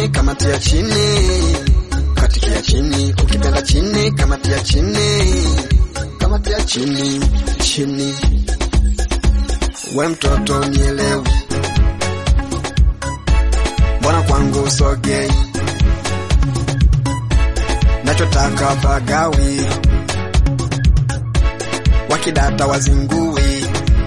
chini kamatia chini katikia chini ukipenda chini kamatia chini kamatia chini chini we mtoto nielewi mbona kwangu usogei nachotaka pagawi wakidata wazingui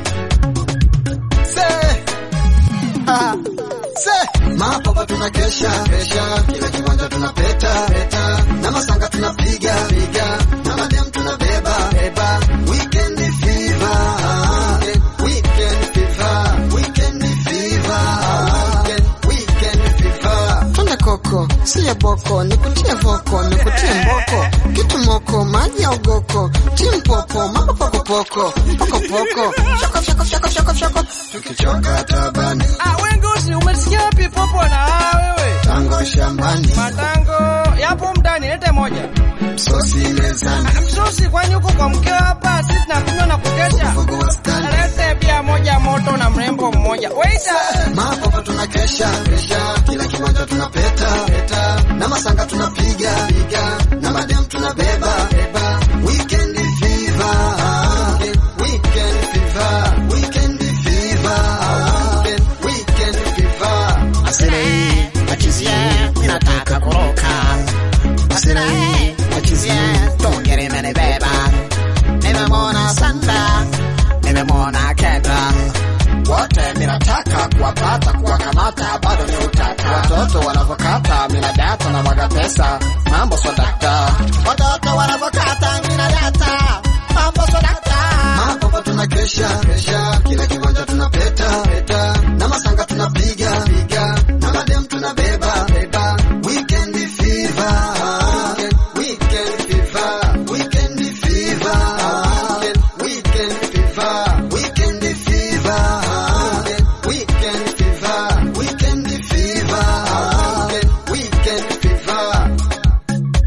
se ah, se mapapa tunakesha kesha kila kiwanja tunapeta peta na masanga tunapiga piga na madem tunabeba beba weekend fever weekend fever weekend fever weekend weekend fever Twende koko, siye boko, nikutie voko, nikutie mboko, kitu moko, maji ya ugoko, timpopo, mambo pokopoko, pokopoko, shoko shoko shoko shoko shoko. tukichoka tabani Ah, we Ngosi, umesikia wapi popo na ah, wewe? tango shambani Matango yapo mdani, lete moja. msosi mezani Ah, Msosi, kwani huko kwa mkeo hapa sisi tunakunywa na kukesha? mfugo wa stani Lete bia moja moto na mrembo mmoja. Waiter. Mapapa tunakesha kesha, kila kiwanja tunapeta peta, na masanga tunapiga piga, na madem tunabeba beba. Weekend fever, weekend fever, weekend fever, weekend weekend fever. Asile achizie ninataka kuruka Asile achizie tungere menibeba Nimemwona Santa Nimemwona Keta wote minataka kuwapata kuwakamata bado ni utata watoto wanavyokata minadata na mwaga pesa mambo swadakta watoto wanavyokata minadata mambo swadakta Mapapa tunakesha kesha, kila kiwanja tunapeta peta, na masanga tunapiga piga, na madem tunabeba beba. Weekend fever, weekend fever, weekend fever, weekend fever, weekend fever, weekend fever, weekend fever, weekend fever.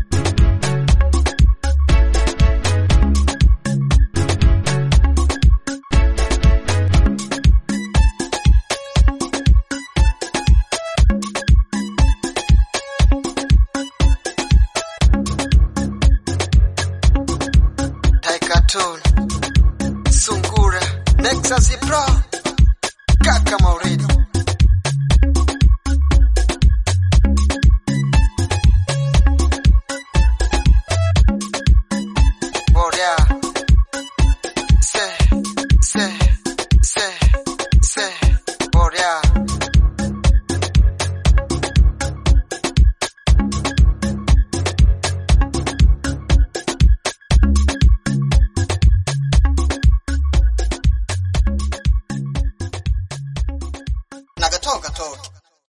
Taikaton, Sungura, Nexus Pro, Kaka Mauridi. Boria, se, se, se, se, Boria. Nagatoka toki.